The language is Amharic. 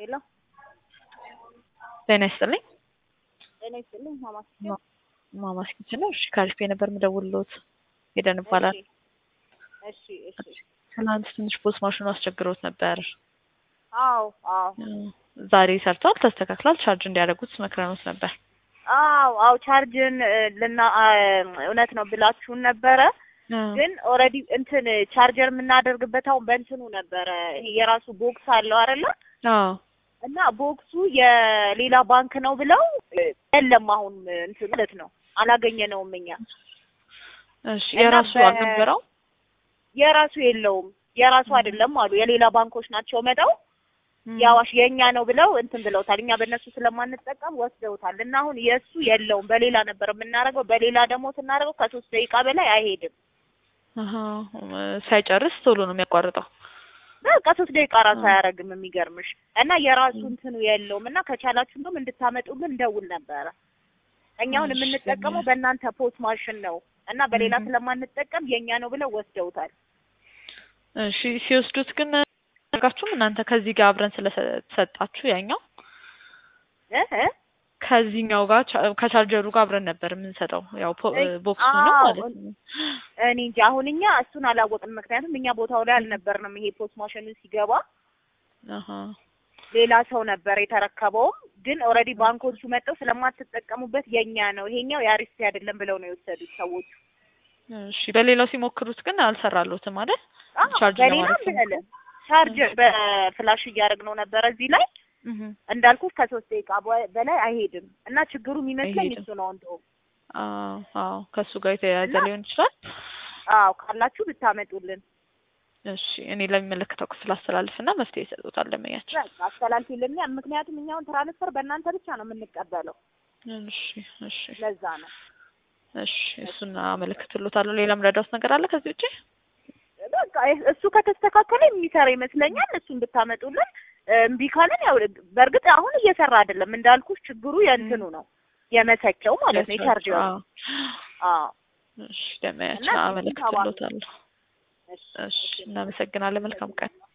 ሄሎ ጤና ይስጥልኝ። ጤና ይስጥልኝ። ማማስ ማማስ ኪችን ነው። እሺ ካሪፍ ነበር የምደውልልዎት። ሄደን ይባላል። እሺ እሺ። ትናንት ትንሽ ፖስት ማሽኑ አስቸግሮት ነበር። አዎ አዎ ዛሬ ሰርቷል፣ ተስተካክሏል። ቻርጅ እንዲያደርጉት መክረኖት ነበር። አዎ አዎ ቻርጅን ልና እውነት ነው ብላችሁን ነበረ ግን ኦልሬዲ እንትን ቻርጀር የምናደርግበት አሁን በእንትኑ ነበረ። ይሄ የራሱ ቦክስ አለው አይደለ? አዎ እና ቦክሱ የሌላ ባንክ ነው ብለው የለም አሁን እንትን ማለት ነው አላገኘነውም እኛ። እሺ እና የራሱ በ- አልነበረው? የራሱ የለውም የራሱ አይደለም አሉ። የሌላ ባንኮች ናቸው መጣው የአዋሽ የእኛ ነው ብለው እንትን ብለውታል። እኛ በእነሱ ስለማንጠቀም ወስደውታል። እና አሁን የእሱ የለውም በሌላ ነበር የምናደርገው። በሌላ ደግሞ ስናደርገው ከሶስት ደቂቃ በላይ አይሄድም። አሀ ሳይጨርስ ቶሎ ነው የሚያቋርጠው። በቃ ሶስት ደቂቃ ራሱ አያደርግም። የሚገርምሽ እና የራሱ እንትኑ የለውም እና ከቻላችሁ እንደውም እንድታመጡልን እንደውል ነበረ። እኛ አሁን እሺ። የምንጠቀመው በእናንተ ፖስት ማሽን ነው እና በሌላ እህ። ስለማንጠቀም የእኛ ነው ብለው ወስደውታል። እሺ ሲወስዱት ግን አጋችሁም እናንተ ከዚህ ጋር አብረን ስለሰጣችሁ ያኛው እ እ ከዚህኛው ጋር ቻ- ከቻርጀሩ ጋር አብረን ነበር የምንሰጠው። ያው ፖ- እይ፣ ቦክሱ ነው አዎ፣ ማለት ነው። እኔ እንጂ አሁን እኛ እሱን አላወቅንም። ምክንያቱም እኛ ቦታው ላይ አልነበርንም። ይሄ ፖስት ማሽኑ ሲገባ አሀ ሌላ ሰው ነበር የተረከበውም። ግን ኦልሬዲ ባንኮቹ መጥተው ስለማትጠቀሙበት የኛ ነው ይሄኛው የአሪስቴ አይደለም ብለው ነው የወሰዱት ሰዎቹ። እሺ በሌላው ሲሞክሩት ግን አልሰራሎትም አይደል? አዎ፣ ቻርጅ በሌላ ለማድረግ ብለ ቻርጅ በፍላሽ እያደረግነው ነበር እዚህ ላይ እህ እንዳልኩት ከሶስት ደቂቃ በ- በላይ አይሄድም እና ችግሩ የሚመስለኝ አይሄድም። እሱ ነው እንደውም። አዎ አዎ ከእሱ ጋር የተያያዘ እና- ሊሆን ይችላል። አዎ ካላችሁ ብታመጡልን እሺ እኔ ለሚመለከተው ክፍል አስተላልፍና መፍትሄ ይሰጡታል ደንበኛችን። በቃ አስተላልፊልን። ምክንያቱም እኛውን ትራንስፈር በእናንተ ብቻ ነው የምንቀበለው። እሺ እሺ ለዛ ነው እሺ እሱን አመለክትሎታለሁ። ሌላም ረዳውት ነገር አለ ከዚህ ውጪ? በቃ እሱ ከተስተካከለ የሚሰራ ይመስለኛል። እሱን ብታመጡልን እምቢ ካለን ያው በእርግጥ አሁን እየሰራ አይደለም እንዳልኩሽ፣ ችግሩ የእንትኑ ነው የመሰቸው ማለት ነው የቻርጀሩ። አዎ አዎ እሺ ደንበኛችን እና አመለክትሎታለሁ። እሺ፣ እሺ እናመሰግናለን። መልካም ቀን።